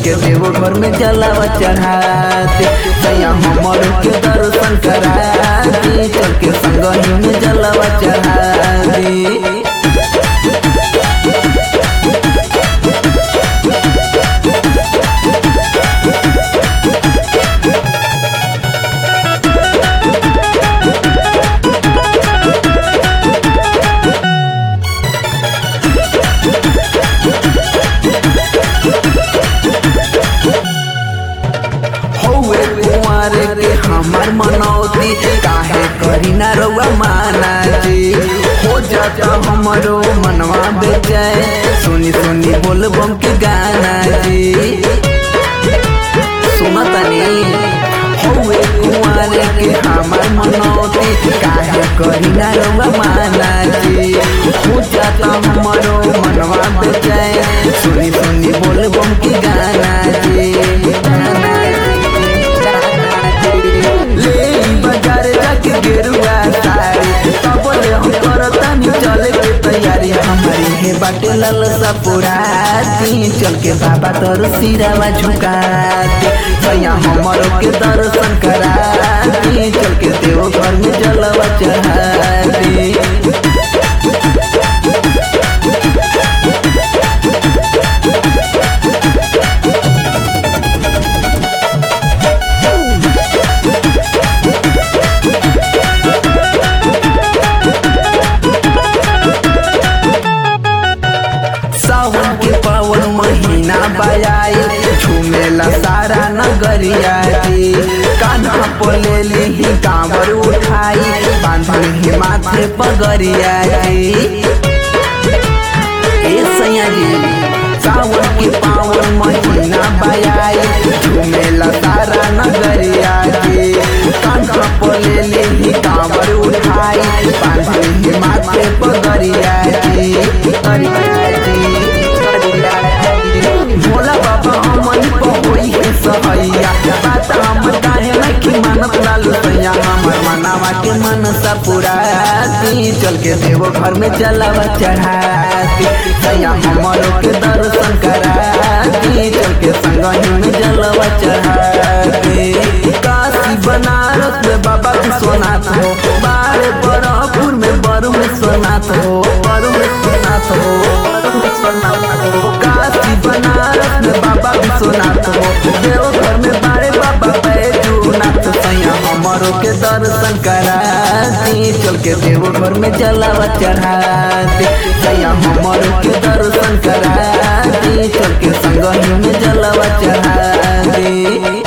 के देवो घर में जलावा चढ़ाते सैया हमर के दर्शन कराते चल के संगही में जलावा चढ़ाते हौवे कुंवर के हमर मनौती काहे करी ना रउआ माना जी हो जाता हमरो मनवा बेचैन सुनी सुनी बोल बम के गाना जी सुनतनी हौवे कुंवर के हमर मनौती काहे करी ना रउआ माना जी हो जाता हमरो मनवा बेचैन सुनी सुनी बोल बम के गाना जी गाना ले बाजार जाके गेरुआ साड़ी सबले हम करतानी चले के तैयारी हमारी हे बाटे ललसा पुराती चल के बाबा तोर सिरावा झुकाती सैया हमरो के दर्शन कराती चल के देव घर में जलवा चढ़ाती सावन के पावन महीना बजाई झूमेला सारा नगरिया रे कान्हा पोले ली कांवर उठाई बांधल ही माथे पगरिया रे ए सैया जी सावन के पावन महीना बजाई झूमेला सारा नगरिया रे कान्हा पोले ली कांवर उठाई बांधल ही माथे पगरिया रे पगरिया रे भोला बाबा हमन पहोई है सहैया बात हम काहे नहीं मानत लालू सैया हमर मनावा के मन सा पुराती चल के देवो घर में जलावा चढ़ाती सैया हमरो के दर्शन कराती चल के संगही में जलावा चढ़ाती काशी बनारस में बाबा विश्वनाथ हो बारे बरहपुर में बरु विश्वनाथ हो बरु विश्वनाथ हो बरु विश्वनाथ हो काशी बनारस में बाबा विश्वनाथ हो देवघर में बारे बाबा बैजूनाथ सैया हमरो के दर्शन कराती चल के देवघर में जलावा चढ़ाती सैया हमरो के दर्शन कराती चल के संगही में जलावा चढ़ाती